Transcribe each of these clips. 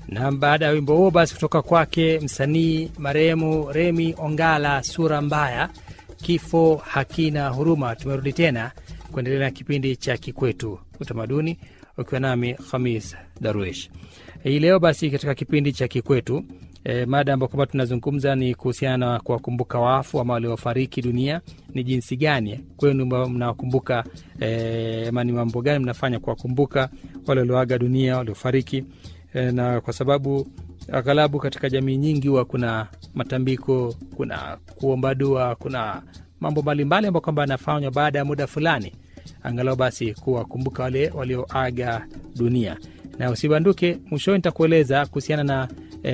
Na baada ya wimbo huo basi kutoka kwake msanii marehemu Remi Ongala, sura mbaya, kifo hakina huruma, tumerudi tena kuendelea na kipindi cha Kikwetu Utamaduni, ukiwa nami Khamis Darwish hii leo. Basi katika kipindi cha Kikwetu e, mada ambayo kwamba tunazungumza ni kuhusiana na kuwakumbuka wafu ama waliofariki dunia. Ni jinsi gani kwenu mnawakumbuka e, ama ni mambo gani mnafanya kuwakumbuka wale walioaga dunia, waliofariki e, na kwa sababu aghalabu katika jamii nyingi huwa kuna matambiko, kuna kuomba dua, kuna mambo mbalimbali ambayo kwamba yanafanywa baada ya muda fulani, angalau basi kuwakumbuka wale walioaga dunia. Na usibanduke, mwishoni nitakueleza kuhusiana na e,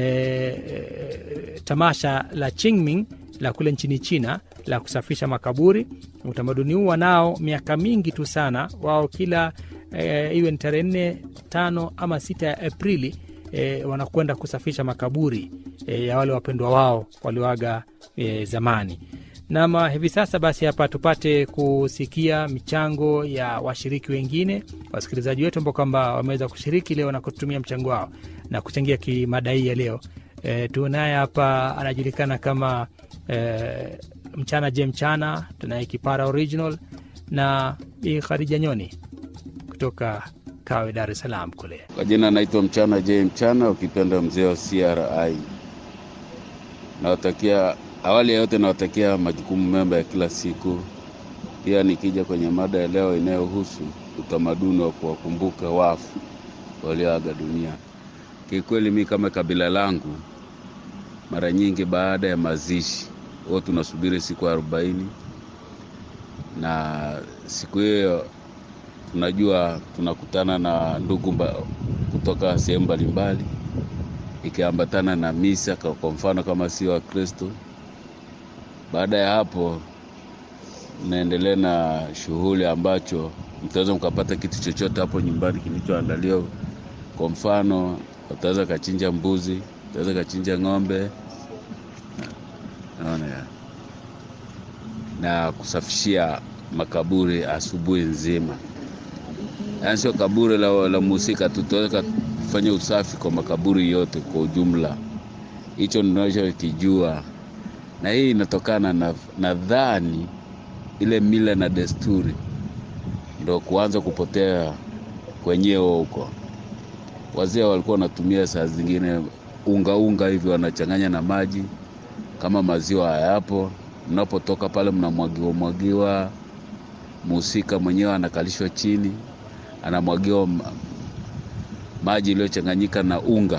e, tamasha la Qingming la kule nchini China la kusafisha makaburi. Utamaduni huu wanao miaka mingi tu sana, wao kila e, iwe ni tarehe nne, tano ama sita ya Aprili e, wanakwenda kusafisha makaburi e, ya wale wapendwa wao walioaga e, zamani. Nama hivi sasa basi, hapa tupate kusikia michango ya washiriki wengine, wasikilizaji wetu ambao kwamba wameweza kushiriki leo na kutumia mchango wao na kuchangia kimada hii ya leo. E, tunaye hapa anajulikana kama e, mchana je mchana, tunaye kipara original na Bi Khadija Nyoni kutoka Kawe, Dar es Salaam kule. Kwa jina naitwa mchana je mchana, ukipenda mzee wa CRI. Nawatakia awali ya yote nawatakia majukumu mema ya kila siku. Pia nikija kwenye mada ya leo inayohusu utamaduni wa kuwakumbuka wafu walioaga dunia, kikweli mi kama kabila langu, mara nyingi baada ya mazishi huwa tunasubiri siku arobaini, na siku hiyo tunajua tunakutana na ndugu mba, kutoka sehemu mbalimbali ikiambatana na misa, kwa mfano kama sio Wakristo baada ya hapo mnaendelea na shughuli ambacho mtaweza mkapata kitu chochote hapo nyumbani kilichoandaliwa. Kwa mfano, utaweza kachinja mbuzi, utaweza kachinja ng'ombe, naona ya na kusafishia makaburi asubuhi nzima, yaani sio kaburi la, la muhusika tu, tutaweza kufanya usafi kwa makaburi yote kwa ujumla. Hicho ninachokijua na hii inatokana na nadhani ile mila na desturi ndo kuanza kupotea kwenyewe huko. Wazee walikuwa wanatumia saa zingine unga unga hivi wanachanganya na maji, kama maziwa hayapo, mnapotoka pale mnamwagiwa mwagiwa, muhusika mwenyewe anakalishwa chini, anamwagiwa maji iliyochanganyika na unga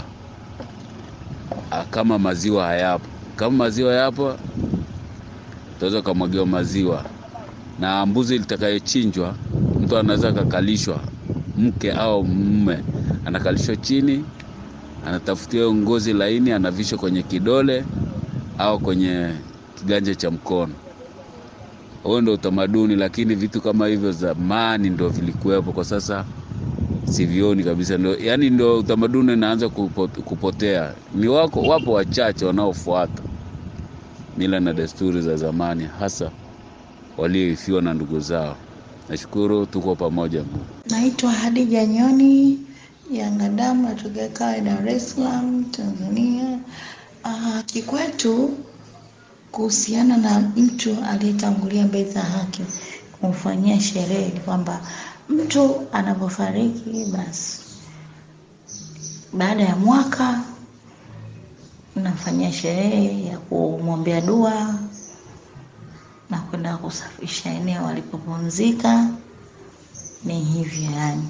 kama maziwa hayapo kama maziwa yapo, utaweza ukamwagiwa maziwa. Na mbuzi litakayochinjwa, mtu anaweza akakalishwa, mke au mume anakalishwa chini, anatafutiwa ngozi laini, anavishwa kwenye kidole au kwenye kiganja cha mkono. Huo ndio utamaduni, lakini vitu kama hivyo zamani ndio vilikuwepo, kwa sasa sivioni kabisa. Ndio yani, ndio utamaduni unaanza kupotea. Ni wako wapo wachache wanaofuata mila na desturi za zamani, hasa walioifiwa na ndugu zao. Nashukuru, tuko pamoja. Naitwa Hadija Nyoni Yangadamu, natokea Kawe, Dar es Salaam, Tanzania. Uh, kikwetu kuhusiana na mtu aliyetangulia mbele za haki kumfanyia sherehe kwamba mtu anapofariki basi baada ya mwaka nafanyia sherehe ya kumwombea dua na kwenda kusafisha eneo alipopumzika. Ni hivyo yani,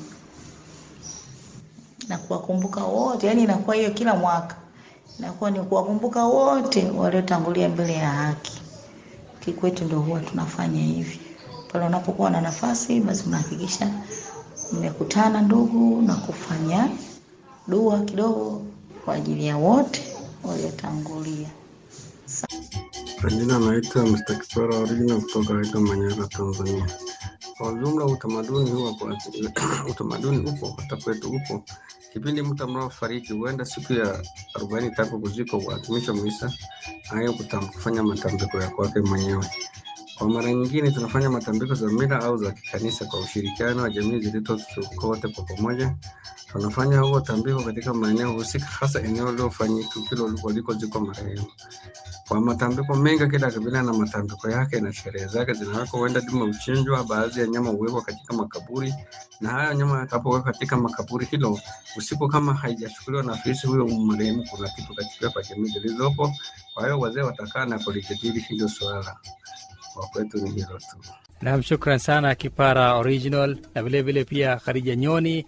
na kuwakumbuka wote, yani inakuwa hiyo kila mwaka inakuwa ni kuwakumbuka wote waliotangulia mbele ya haki. Kikwetu ndio huwa tunafanya hivi pale unapokuwa na nafasi, basi unahakikisha mmekutana ndugu na kufanya dua kidogo kwa ajili ya wote waliotangulia. Kwa jina naitwa Mr. Kipara Original kutoka Aida Manyara, Tanzania. Kwa ujumla utamaduni huwa kwa utamaduni upo hata kwetu upo. Kipindi mtu mnaofariki huenda siku ya arobaini tako kuzikwa, kuadhimisha misa nayo kufanya matambiko ya kwake mwenyewe. Kwa mara nyingine tunafanya matambiko za mila au za kikanisa kwa ushirikiano wa jamii zilizozunguka wote kwa pamoja. Tunafanya huo tambiko katika maeneo husika, hasa eneo lilofanyika tukio walikozikwa marehemu. Kwa matambiko mengi, kila kabila na matambiko yake na sherehe zake zinawekwa. Huenda dume huchinjwa, baadhi ya nyama huwekwa katika makaburi, na hayo nyama yatakapowekwa katika makaburi hilo usiku, kama haijachukuliwa na afisi huyo marehemu, kuna kitu katika kwa jamii zilizopo. Kwa hiyo wazee watakaa na kulijadili hilo swala. Kwa kwetu ni hilo tu. Nam, shukran sana Kipara Original na vilevile pia Khadija Nyoni,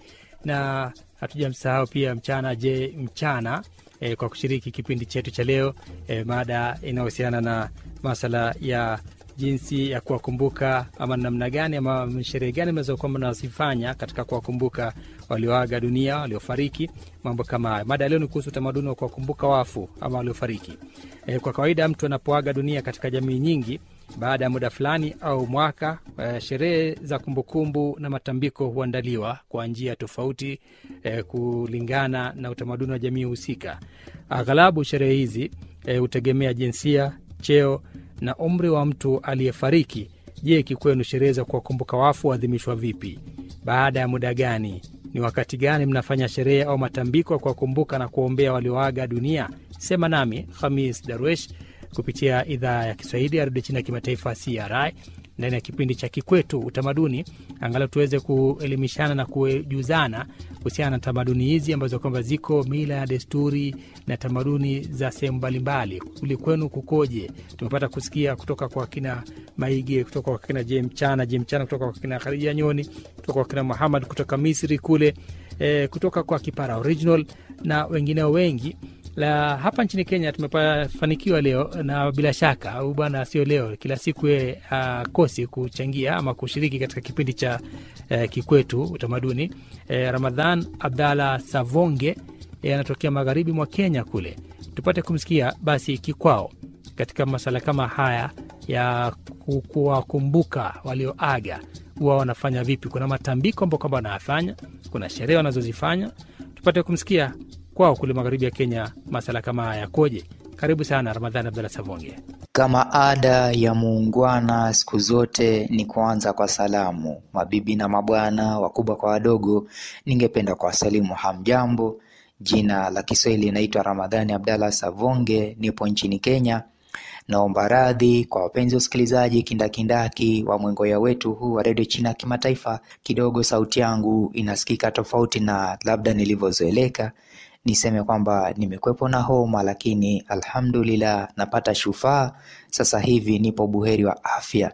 na hatujamsahau pia Mchana Je Mchana e, kwa kushiriki kipindi chetu cha leo e, mada inayohusiana na masala ya jinsi ya kuwakumbuka ama namna gani ama sherehe gani mnaweza kuwa mnazifanya katika kuwakumbuka walioaga dunia, waliofariki, mambo kama hayo. Mada ya leo ni kuhusu utamaduni wa kuwakumbuka wafu ama waliofariki. E, kwa kawaida mtu anapoaga dunia katika jamii nyingi baada ya muda fulani au mwaka eh, sherehe za kumbukumbu na matambiko huandaliwa kwa njia tofauti eh, kulingana na utamaduni wa jamii husika. Aghalabu sherehe hizi eh, hutegemea jinsia, cheo na umri wa mtu aliyefariki. Je, kikwenu sherehe za kuwakumbuka wafu huadhimishwa vipi? Baada ya muda gani? Ni wakati gani mnafanya sherehe au matambiko ya kuwakumbuka na kuwaombea walioaga dunia? Sema nami Hamis Darwesh kupitia idhaa ya Kiswahili ya redio China ya kimataifa CRI ndani ya kipindi cha Kikwetu Utamaduni, angalau tuweze kuelimishana na kujuzana kuhusiana na tamaduni hizi ambazo kwamba ziko mila ya desturi na tamaduni za sehemu mbalimbali. Kuli kwenu kukoje? Tumepata kusikia kutoka kwa kina Maige, kutoka kwa kina Je Mchana, Je Mchana, kutoka kwa kina Khadija Nyoni, kutoka kwa kina Muhamad kutoka Misri kule, e, kutoka kwa Kipara Original na wengineo wengi la hapa nchini Kenya tumefanikiwa leo, na bila shaka au bwana, sio leo, kila siku ye akosi kuchangia ama kushiriki katika kipindi cha eh, Kikwetu Utamaduni. Eh, Ramadhan Abdalla Savonge eh, anatokea magharibi mwa Kenya kule, tupate kumsikia basi kikwao katika masala kama haya ya kuwakumbuka walioaga, huwa wanafanya vipi? Kuna matambiko ambao kwamba wanayafanya, kuna sherehe wanazozifanya, tupate kumsikia kwao kule magharibi ya Kenya masala kama haya yakoje? Karibu sana Ramadhani Abdalla Savonge. Kama ada ya muungwana, siku zote ni kuanza kwa salamu. Mabibi na mabwana, wakubwa kwa wadogo, ningependa kuwasalimu hamjambo. Jina la Kiswahili naitwa Ramadhani Abdalla Savonge, nipo nchini Kenya. Naomba radhi kwa wapenzi wa usikilizaji kindakindaki wa mwengoya wetu huu wa redio China ya kimataifa. Kidogo sauti yangu inasikika tofauti na labda nilivyozoeleka. Niseme kwamba nimekwepo na homa, lakini alhamdulillah napata shufaa. Sasa hivi nipo buheri wa afya.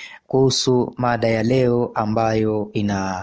Kuhusu mada ya leo ambayo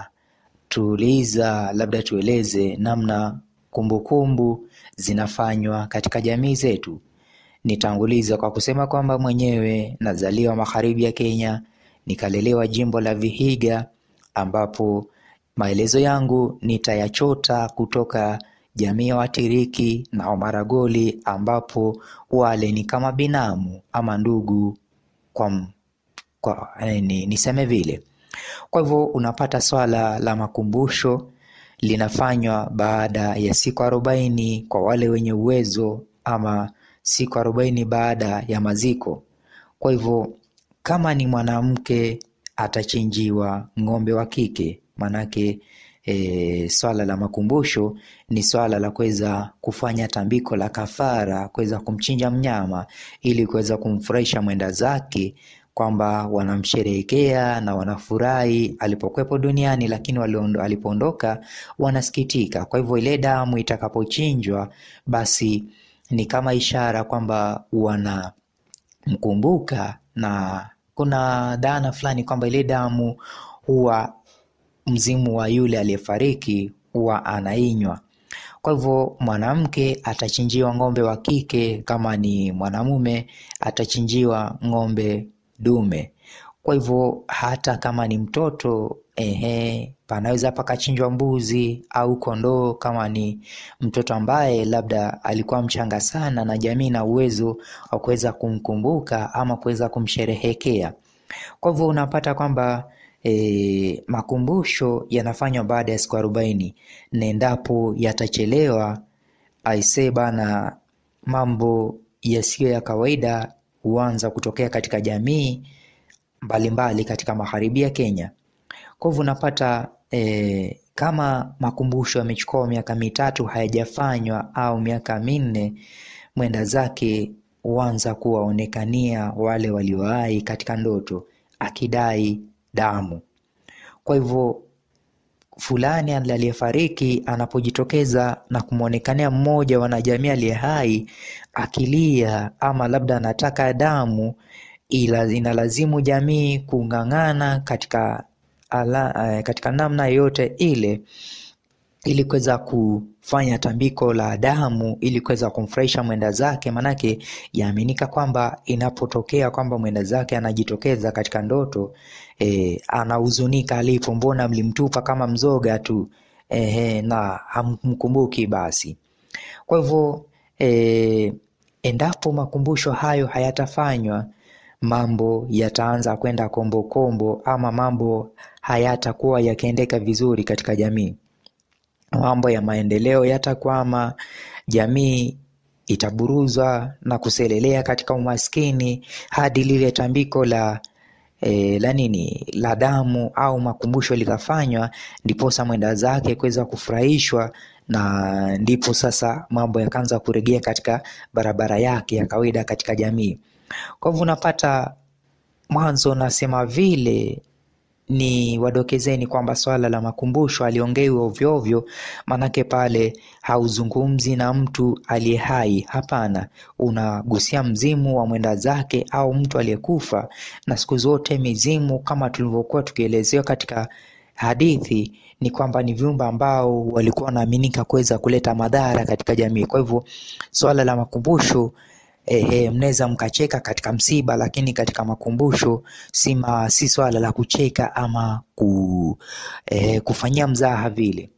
inatuuliza, labda tueleze namna kumbukumbu zinafanywa katika jamii zetu. Nitanguliza kwa kusema kwamba mwenyewe nazaliwa magharibi ya Kenya, nikalelewa jimbo la Vihiga, ambapo maelezo yangu nitayachota kutoka jamii ya Watiriki na Wamaragoli, ambapo wale ni kama binamu ama ndugu kwa, kwa ni, niseme vile. Kwa hivyo unapata swala la makumbusho linafanywa baada ya siku arobaini kwa wale wenye uwezo ama siku arobaini baada ya maziko. Kwa hivyo kama ni mwanamke atachinjiwa ng'ombe wa kike, manake e, swala la makumbusho ni swala la kuweza kufanya tambiko la kafara, kuweza kumchinja mnyama ili kuweza kumfurahisha mwenda zake kwamba wanamsherehekea na wanafurahi alipokuwepo duniani, lakini alipoondoka wanasikitika. Kwa hivyo ile damu itakapochinjwa basi ni kama ishara kwamba wanamkumbuka, na kuna dhana fulani kwamba ile damu huwa mzimu wa yule aliyefariki huwa anainywa. Kwa hivyo mwanamke atachinjiwa ng'ombe wa kike, kama ni mwanamume atachinjiwa ng'ombe dume. Kwa hivyo hata kama ni mtoto ehe, panaweza pakachinjwa mbuzi au kondoo, kama ni mtoto ambaye labda alikuwa mchanga sana na jamii na uwezo wa kuweza kumkumbuka ama kuweza kumsherehekea. Kwa hivyo unapata kwamba e, makumbusho yanafanywa baada ya siku arobaini na endapo yatachelewa, aisee bana, mambo yasiyo ya kawaida huanza kutokea katika jamii mbalimbali katika magharibi ya Kenya. Kwa hivyo unapata e, kama makumbusho yamechukua miaka mitatu hayajafanywa au miaka minne, mwenda zake huanza kuwaonekania wale waliowahi katika ndoto akidai damu. Kwa hivyo fulani aliyefariki anapojitokeza na kumwonekania mmoja wanajamii aliye hai akilia ama labda anataka damu, ila inalazimu jamii kung'ang'ana katika, ala, katika namna yoyote ile ili kuweza kufanya tambiko la damu ili kuweza kumfurahisha mwenda zake, manake yaaminika kwamba inapotokea kwamba mwenda zake anajitokeza katika ndoto e, anahuzunika alipo, mbona mlimtupa kama mzoga tu e, na hamkumbuki basi. Kwa hivyo e, endapo makumbusho hayo hayatafanywa mambo yataanza kwenda kombokombo, ama mambo hayatakuwa yakiendeka vizuri katika jamii mambo ya maendeleo yatakwama, jamii itaburuzwa na kuselelea katika umaskini hadi lile tambiko la e, la nini la damu au makumbusho likafanywa, ndiposa mwenda zake kuweza kufurahishwa, na ndipo sasa mambo yakaanza kurejea katika barabara yake ya kawaida katika jamii. Kwa hivyo unapata mwanzo nasema vile ni wadokezeni kwamba swala la makumbusho aliongewi ovyoovyo, manake pale hauzungumzi na mtu aliye hai. Hapana, unagusia mzimu wa mwenda zake au mtu aliyekufa. Na siku zote mizimu, kama tulivyokuwa tukielezewa katika hadithi, ni kwamba ni viumbe ambao walikuwa wanaaminika kuweza kuleta madhara katika jamii. Kwa hivyo swala la makumbusho Ehe, mnaweza mkacheka katika msiba, lakini katika makumbusho si, ma, si swala la kucheka ama ku, eh, kufanyia mzaha vile.